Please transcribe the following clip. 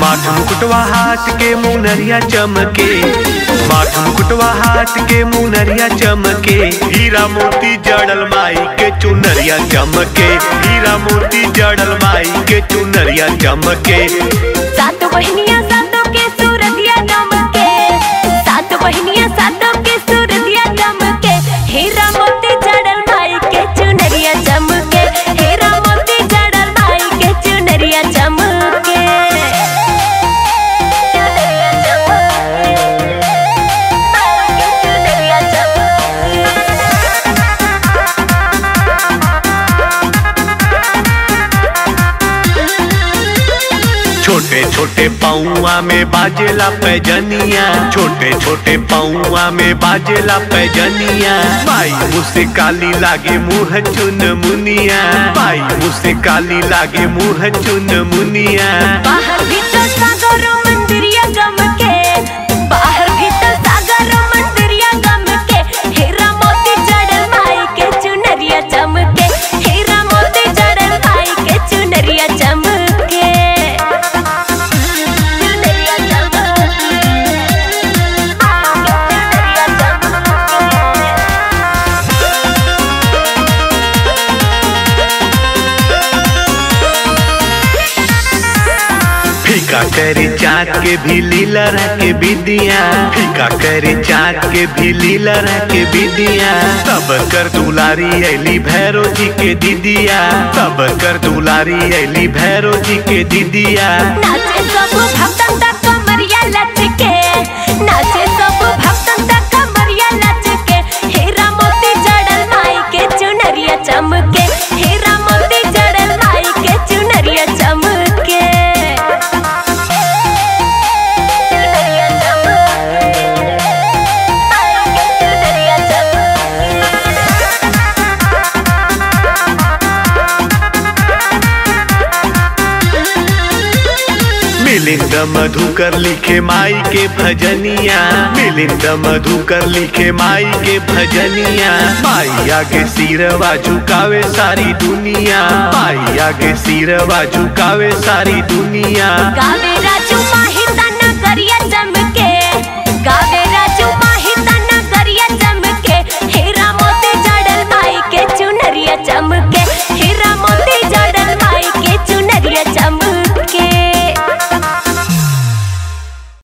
माथ मुकुटवा हाथ के मुनरिया चमके माथ मुकुटवा हाथ के मुनरिया चमके हीरा मोती जड़ल माई के चुनरिया चमके हीरा मोती जड़ल माई के चुनरिया चमके सात बहनिया सातों के सूरतिया चमके सात बहनिया सातों के सूरतिया चमके हीरा मोती जड़ल भाई के चुनरिया चमके हीरा मोती जड़ल भाई के चुनरिया चमके चुनरिया चमके चुनरिया छोटे छोटे पौआ में बाजेला पैजनिया छोटे छोटे पौआ में बाजेला पैजनिया माई मुझसे काली लागे मुँह चुन मुनिया माई मुझसे काली लागे मुँह चुन मुनिया बाहर भीतर सागर मंदिरिया गम के बाहर भीतर सागर मंदिरिया गम के हीरा मोती जड़ल माई के चुनरिया चमके हीरा मोती जड़ल माई के चुनरिया चमके चुनरिया चमके चुनरिया चमके फीका करे चाँद के भी लीला के बिदिया फीका करे चाँद के भी लीला के बिदिया सब कर दुलारी ऐली भैरो जी के दीदिया सब कर दुलारी ऐली भैरो जी के दीदिया नाचे सब भक्तन तक कमरिया लचके नाचे सब भक्तन तक कमरिया लचके हीरा मोती जड़ल माई के चुनरिया चमके हीरा मोती जड़ल माई के चुनरिया चमके चुनरिया चमके माई के चुनरिया मिलिंद मधुकर लिखे माई के भजनिया मिलिंद मधुकर लिखे माई के भजनिया माई आगे सिरवा झुकावे सारी दुनिया माई आगे सिरवा झुकावे सारी दुनिया गावे राजू माही तना करिया चमके गावे